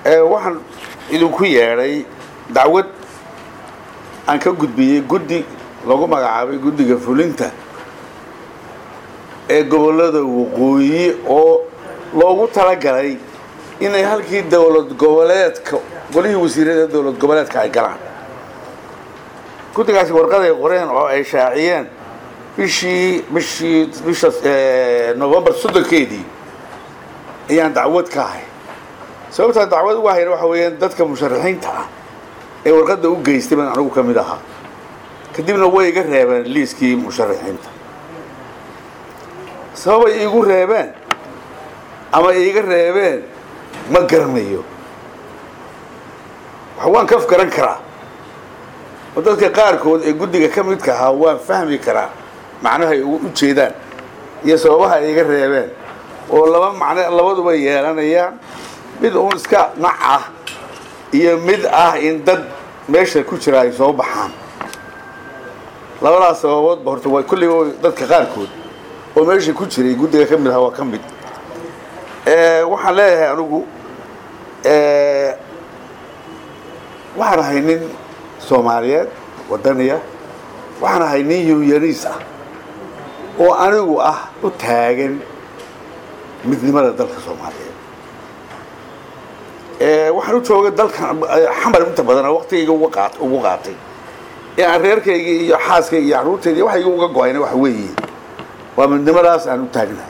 waxaan idinku yeedhay dacwad aan ka gudbiyey guddi lagu magacaabay guddiga fulinta ee gobollada waqooyi oo loogu talagalay inay halkii dowlad goboleedka golihii wasiirada dowlad goboleedka ay galaan guddigaasi warqad ay qoreen oo ay shaaciyeen bishii bishii bisha novembar soddonkeedii ayaan dacwad ka ahay sababtaa dacwad uga hayna waxa weeyaan dadka musharaxiinta ah ee warqadda u geystay baan anigu ka mid ahaa kadibna way iga reebeen liiskii musharaxiinta sababay iigu reebeen ama iiga reebeen ma garanayo wax waan kaf garan karaa oo dadka qaarkood ee guddiga ka midka ahaa waan fahmi karaa macnahay u jeedaan iyo sababaha ay iga reebeen oo laba macno labaduba yeelanayaan mid uun iska nac ah iyo mid ah in dad meesha ku jira ay soo baxaan labadaas sababoodba horta waa kulliba dadka qaarkood oo meesha ku jiray guddiga ka mid aha waa ka mid waxaan leeyahay anigu waxaan ahay nin soomaaliyeed wadaniya waxaan ahay nin yunyaniis ah oo anigu ah u taagan midnimada dalka soomaaliyeed waxaan u joogay dalkan xamar inta badan waqtigayga ugu qaatay ee aan reerkayga iyo xaaskayga iyo carruurtayda waxayga uga go-ayna waxa weeye waa midnimadaas aan u taagnahay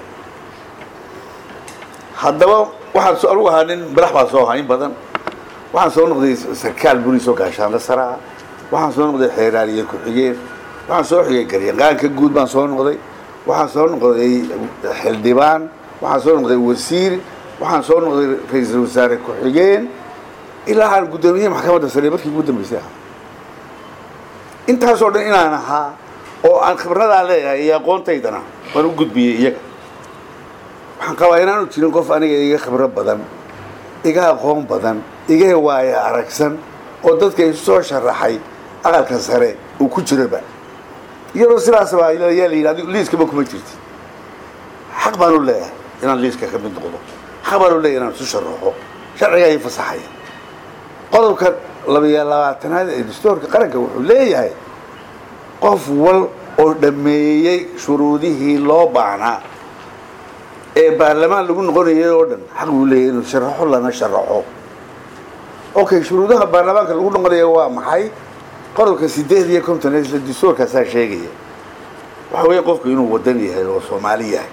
haddaba waxaan anugu ahaa nin madax baa soo ahaa in badan waxaan soo noqday sarkaal buriis oo gaashaanla saraa waxaan soo noqday xeeraaliye ku-xigeen waxaan soo xigay garyaqaanka guud baan soo noqday waxaan soo noqday xildhibaan waxaan soo noqday wasiir waxaan soo noqday ra-iisul wasaare ku-xigeen ilaa aan guddoomiye maxkamadda sare markii ugu dambeysay ahaa intaasoo dhan inaan ahaa oo aan khibradaa leeyahay iyo aqoontaydana waan u gudbiyey iyaga waxaan qabaa inaanu jirin qof aniga iga khibro badan iga aqoon badan iga waaya aragsan oo dadka isu soo sharaxay aqalka sare uu ku jiroba iyadoo sidaasba yaa la yidhi adigu liiskaba kuma jirtid xaq baan u leeyahay inaan liiska ka mid noqdo xaq baan u leeyahay inaan isu sharaxo sharciga ay fasaxaya qodobka labiyo labaatanaad ee dastuurka qaranka wuxuu leeyahay qof wal oo dhammeeyey shuruudihii loo baahnaa ee baarlamaan lagu noqonayay oo dhan xaq buu leeyahay inuu sharaxo lana sharaxo okay shuruudaha baarlamaanka lagu noqonaya waa maxay qodobka sideed iyo konton isla dastuurkaasaa sheegaya waxa weeye qofku inuu wadan yahay oo soomaali yahay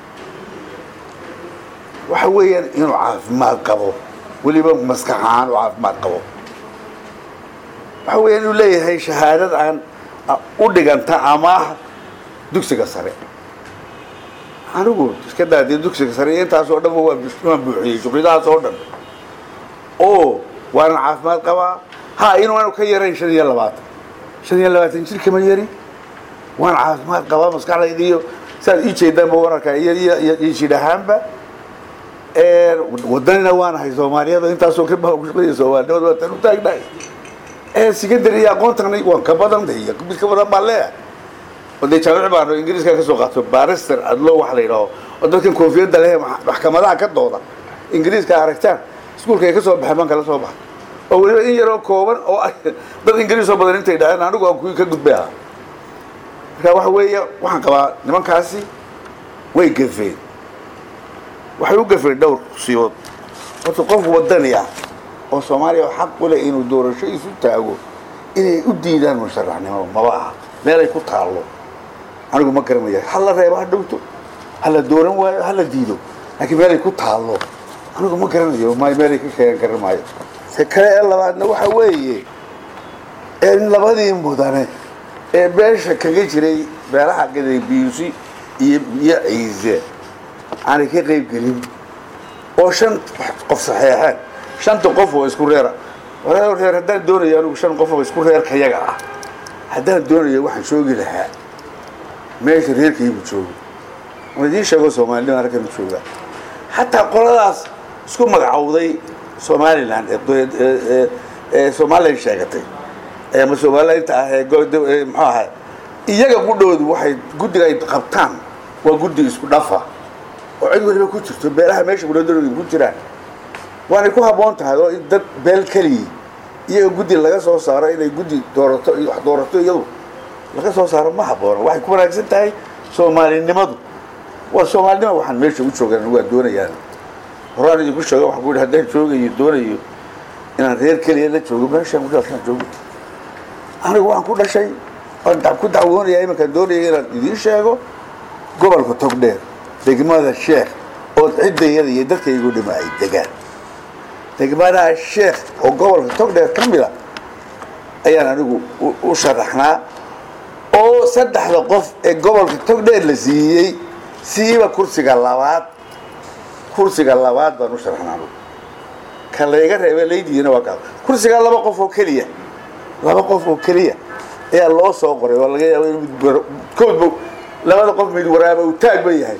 waxa weeyaan inuu caafimaad qabo weliba maskax ahaan u caafimaad qabo waxa weeyaan inuu leeyahay shahaadad aan u dhiganta amaah dugsiga sare anigu iska daadee dugsiga sare iyo intaasoo dhan waan buuxiyey shuqridahaas oo dhan oo waana caafimaad qabaa ha inuanu ka yarayn shan iyo labaatan shan iyo labaatan jir kama yarin waan caafimaad qabaa maskaxdayda iyo saad ii jeedaanba wararka iyo iyo jidh ahaanba wadanina waanahay soomaaliyada intaasoo kaba ku shaqeeya soomaalinimada waa tan u taagnahay secondary iyo aqoontan waan ka badan iyo mid ka badan baan leeyahay oo dee jaamic baan ingiriiska ka soo qaato barister adlo waxa la yidhaho oo dadkan koofiyadda leh maxkamadaha ka dooda ingiriiska aragtaan iskuulka ay ka soo baxeen baan kala soo baxay oo weliba in yaroo kooban oo dad ingiriis oo badan intay dhaheen anigu aan kuwii ka gudbay ahaa marka waxa weeye waxaan qabaa nimankaasi way gafeen waxay u gafeen dhowr siyood horta qof wadani ah oo soomaaliya oo xaq u leh inuu doorasho isu taago inay u diidaan musharaxnimo maba aha meelay ku taallo anigu ma garanaya ha la reebo ha dhowto ha la dooran waayo ha la diido laakiin meelay ku taallo anigu ma garanayo m meelay ka sheegan karan maayo se kale ee labaadna waxa weeye in labadii mudane ee beesha kaga jiray beelaha gadaybiisi iyo iyo ciise aanay ka qayb gelin oo shan qof saxeexeen shanta qof oo isku reera wareer reer haddaan doonayo anigu shan qof oo isku reerkayaga ah haddaan doonayo waxaan joogi lahaa meesha reerkaygu joogo waan idiin sheego soomaalinima halkan u joogaa xataa qoladaas isku magacowday somalilan ee somalilan sheegatay ama somalilainta ah ee muxuu ahay iyaga qudhoodu waxay guddiga ay qabtaan waa guddi isku dhafa oo cid waliba ku jirto beelaha meesha gudhadooda ku jiraan waanay ku habboon tahay oo in dad beel keliyi iyaga guddi laga soo saaro inay guddi doorato iyo wax doorato iyadu laga soo saaro ma habboona waxay ku wanaagsan tahay soomaalinimadu waa soomaalinima waxaan meesha u joogan waa doonayaan horaan idinku sheega waxaan ku yidhi haddaan joogayo doonayo inaan reer keliya la joogo meeshaan ku dhashaan joogo anigu waan ku dhashay waan da- ku dacwoonaya iminkaan doonaya inaan idiin sheego gobolka togdheer degmada sheekh oo ciddayada iyo dadkaygu dhima ay degaan degmada sheekh oo gobolka togdheer ka mid a ayaan anigu u- u sharaxnaa oo saddexda qof ee gobolka togdheer la siiyey siiba kursiga labaad kursiga labaad baan u sharaxnaa anigu ka layga reebe laydiina waa kaa kursiga laba qof oo keliya laba qof oo keliya ayaa loo soo qoray oo laga yaaba in mid war- koodba labada qof mid waraaba uu taag ba yahay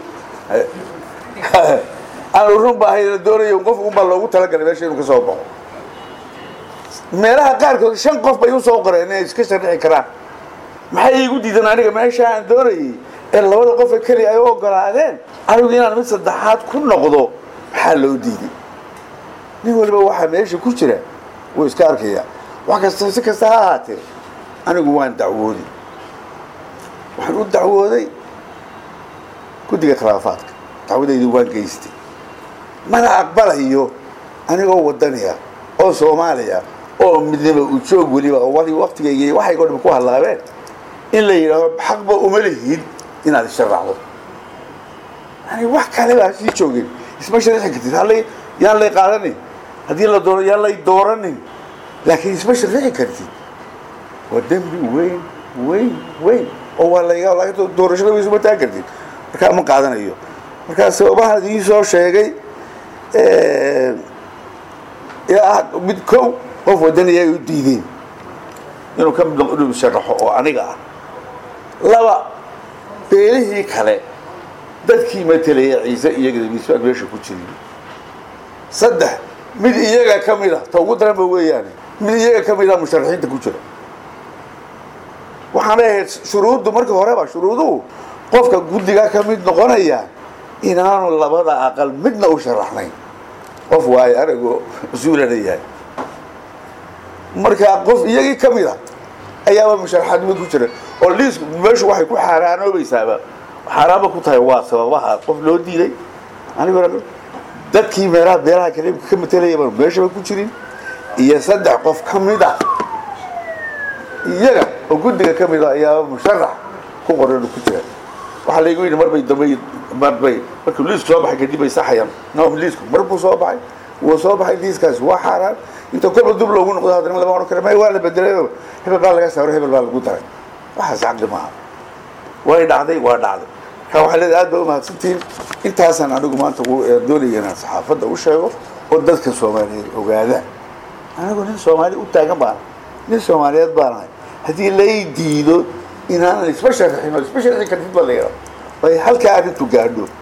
aanu run baahay la doonayo qof unbaa loogu talagalay meesha inuu ka soo baxo meelaha qaarkood shan qof bay usoo qoreen inay iska sharixi karaan maxay iigu diidan aniga meesha aan doonayay ee labada qof ee keliya ay u ogolaadeen anigu inaan mid saddexaad ku noqdo maxaa loo diiday nin waliba waxaa meesha ku jira wuu iska arkaya wax kasta si kasta ha ahaatee anigu waan dacwooday waxaan u dacwooday guddiga khilaafaadka dacwadaydu waan geystay mana aqbalayo anigoo wadaniya oo soomaaliya oo midnimo ujoog weliba oo wali waktigayga waxay oo dham ku hadlaabeen in la yidhaahdo xaqba uma lihid inaad isharaxdo yani wax kale baa sii joogin isma sharixi kartid hallay yaan lay qaadanin haddii la doono yaan lay dooranin laakiin isma sharixi kartid waa dembi weyn weyn weyn oo waa layga laga doorashada way isuma taagi kartid markaa ma qaadanayo markaa sababahan idiin soo sheegay ee ah mid kow qof wadaniya ay u diideen inuu ka mid noqo inuu sharaxo oo aniga ah laba beelihii kale dadkii matelaya ciise iyaga misbaan meesha ku jirin saddex mid iyaga ka mid a ta ugu daranba weeyaane mid iyaga ka mid a musharaxiinta ku jira waxaanay ahayd shuruuddu markii horeba shuruuduhu qofka guddiga ka mid noqonaya inaanu labada aqal midna u sharaxnayn qof waayo aragoo mas-uulana yahay marka qof iyagii ka mid a ayaaba musharaxaadnimo ku jira oo liisku meeshu waxay ku xaaraanoobaysaaba xaaraanba ku tahay waa sababaha qof loo diiday aniguna dadkii meelaha beelaha kaliimka ka matelaya baan meeshaba ku jirin iyo saddex qof ka mid a iyaga oo guddiga ka mid a ayaaba musharax ku qoran ku jira waxaa laygu yidhi marbay dambe marbay markuu liisku soo baxay kadib bay saxayaan no liisku mar buu soo baxay wuu soo baxay liiskaasi waa xaaraan inta kolba dub loogu noqdo haddana lama odhan kara may waa la bedelay hebel baa laga saaro hebel baa lagu daray waxaas caqli maaha way dhacday waa dhacday marka waxaa leedahay aad baa umahadsantihiin intaasaan anigu maanta doonaya inaan saxaafadda u sheego oo dadka soomaaliyeed ogaadaan anigu nin soomaali u taagan baan nin soomaaliyeed baan ahay haddii lay diido inaanan isba sharxin oo isba sharxi kartid baa la yidhaha ay halkaa arrintu gaadho